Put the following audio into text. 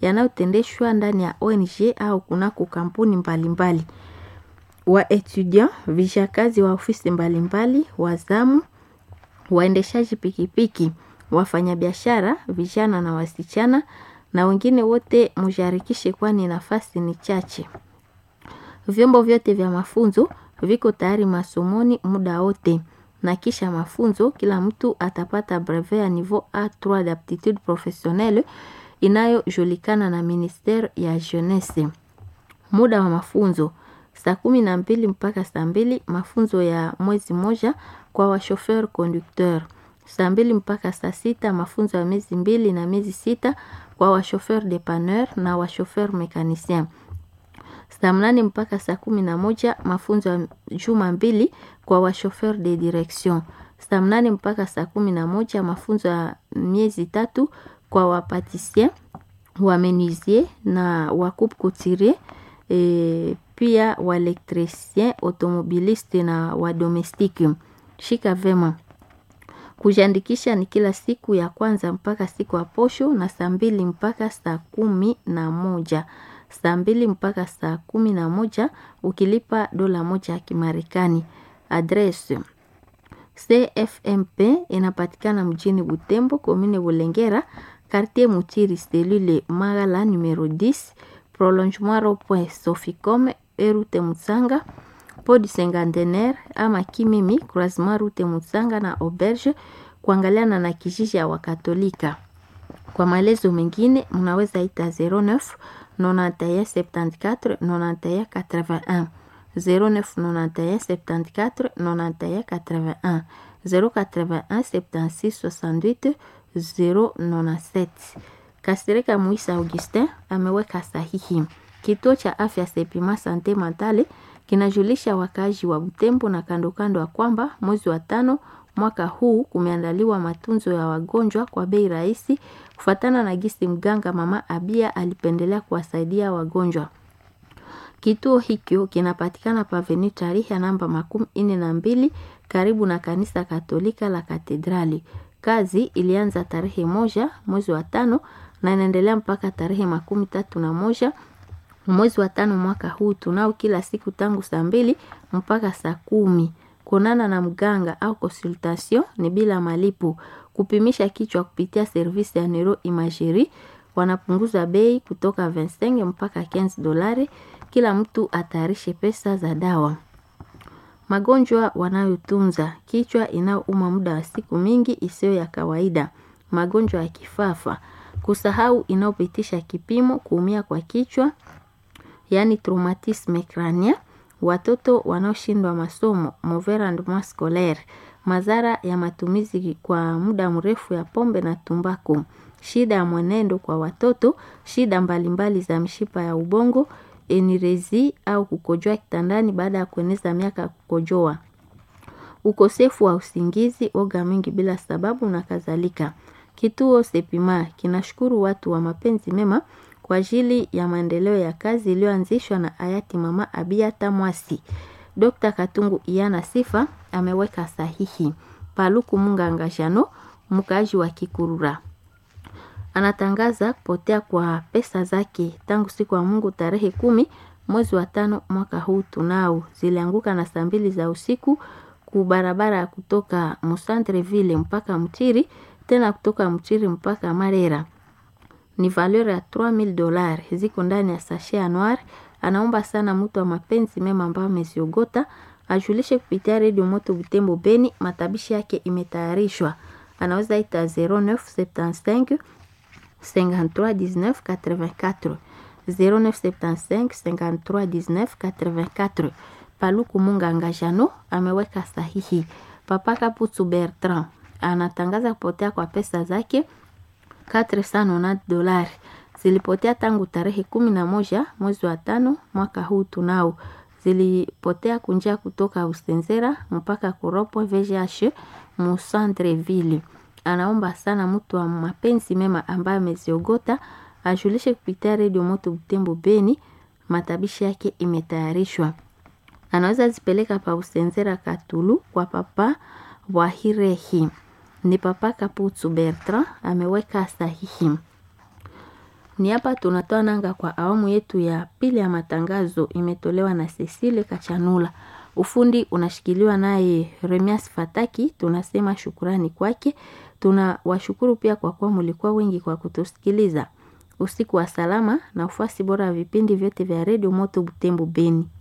yanayotendeshwa ndani ya ONG au kunako kampuni mbalimbali. Wa etudiant, vijakazi wa ofisi mbalimbali, wazamu, waendeshaji pikipiki, wafanyabiashara, vijana na wasichana na wengine wote mujarikishe kwani nafasi ni chache. Vyombo vyote vya mafunzo viko tayari masomoni muda wote na kisha mafunzo kila mtu atapata brevet ya niveau A3 d'aptitude professionnelle inayojulikana na ministere ya jeunesse. Muda wa mafunzo saa kumi na mbili mpaka saa mbili mafunzo ya mwezi moja kwa washofer conducteur. Saa mbili mpaka saa sita mafunzo ya miezi mbili na miezi sita kwa washofer depanneur na washofer mekanicien. Saa mnane mpaka saa kumi na moja mafunzo ya juma mbili kwa washofer de direction. Saa mnane mpaka saa kumi na moja mafunzo ya miezi tatu kwa wapatisien, wamenuisier na wakupe couturier e, pia waelektricien, automobiliste na wadomestiki. Shika vema. Kujiandikisha ni kila siku ya kwanza mpaka siku ya posho na saa mbili mpaka saa kumi na moja saa mbili mpaka saa kumi na moja ukilipa dola moja ya Kimarekani. Adresi CFMP inapatikana mjini Butembo, komine Bulengera, quartier Mutiri, selule Magala numero 10, prolongement rond-point Soficom, erute Mutsanga, podi Sengantenaire ama Kimimi, croisement route Mutsanga na auberge, kuangaliana na kijiji ya Wakatolika. Kwa maelezo mengine mnaweza ita 09 91 74 91 81 09 91 74 91 81 081 76 68 097. Kasirika Muisa Augustin ameweka sahihi. Kituo cha afya Sepima Sante Matale kinajulisha wakaaji wa Butembo na kando kando ya kwamba mwezi wa tano mwaka huu kumeandaliwa matunzo ya wagonjwa kwa bei rahisi kufuatana na gisi mganga mama Abia alipendelea kuwasaidia wagonjwa. Kituo hikyo kinapatikana paveni tarehe namba makumi ine na mbili karibu na kanisa Katolika la Katedrali. Kazi ilianza tarehe moja mwezi wa tano na inaendelea mpaka tarehe makumi tatu na moja mwezi wa tano mwaka huu. Tunao kila siku tangu saa mbili mpaka saa kumi. Kuonana na mganga au consultation ni bila malipo. Kupimisha kichwa kupitia servisi ya neuro imagerie wanapunguza bei kutoka 25 mpaka 15 dolari. Kila mtu atayarishe pesa za dawa. Magonjwa wanayotunza: kichwa inayouma muda wa siku mingi isiyo ya kawaida, magonjwa ya kifafa, kusahau inayopitisha kipimo, kuumia kwa kichwa yaani traumatisme crânien, watoto wanaoshindwa masomo mauvais rendement scolaire, madhara ya matumizi kwa muda mrefu ya pombe na tumbako, shida ya mwenendo kwa watoto, shida mbalimbali za mshipa ya ubongo, enirezi au kukojoa kitandani baada ya kueneza miaka ya kukojoa, ukosefu wa usingizi, oga mingi bila sababu na kadhalika. Kituo Sepima kinashukuru watu wa mapenzi mema kwa ajili ya maendeleo ya kazi iliyoanzishwa na hayati mama Abia Tamwasi. Dr. Katungu Iyana Sifa ameweka sahihi. Paluku Munganga Jano, mkaaji wa Kikurura, anatangaza kupotea kwa pesa zake tangu siku ya Mungu tarehe kumi mwezi wa tano mwaka huu. Tunao zilianguka na saa mbili za usiku ku barabara ya kutoka Musantreville mpaka Mtiri, tena kutoka Mtiri mpaka Marera ni valeur ya 3000 dollars ziko ndani ya sachet ya noir. Anaomba sana mtu wa mapenzi mema ambayo ameziogota ajulishe kupitia redio Moto Butembo Beni. Matabishi yake imetayarishwa, anaweza ita 0975 53 19 84 0975 53 19 84. Paluku Munganga Jano ameweka sahihi. Papa Kaputu Bertrand anatangaza kupotea kwa pesa zake 490 dolari zilipotea tangu tarehe kumi na moja mwezi wa tano mwaka huu. Tunao zilipotea kunjia kutoka Usenzera mpaka Kuropo VGH Musantreville. Anaomba sana mtu wa mapenzi mema ambaye ameziogota ajulishe kupitia redio Moto Butembo Beni. Matabishi yake imetayarishwa, anaweza zipeleka pa Usenzera Katulu kwa papa Wahirehi ni papa Kaputu Bertrand ameweka sahihi. Ni hapa tunatoa nanga kwa awamu yetu ya pili ya matangazo, imetolewa na Cecile Kachanula. Ufundi unashikiliwa naye Remias Fataki, tunasema shukurani kwake. Tunawashukuru pia kwa kuwa mlikuwa wengi kwa kutusikiliza. Usiku wa salama na ufuasi bora wa vipindi vyote vya redio Moto Butembo Beni.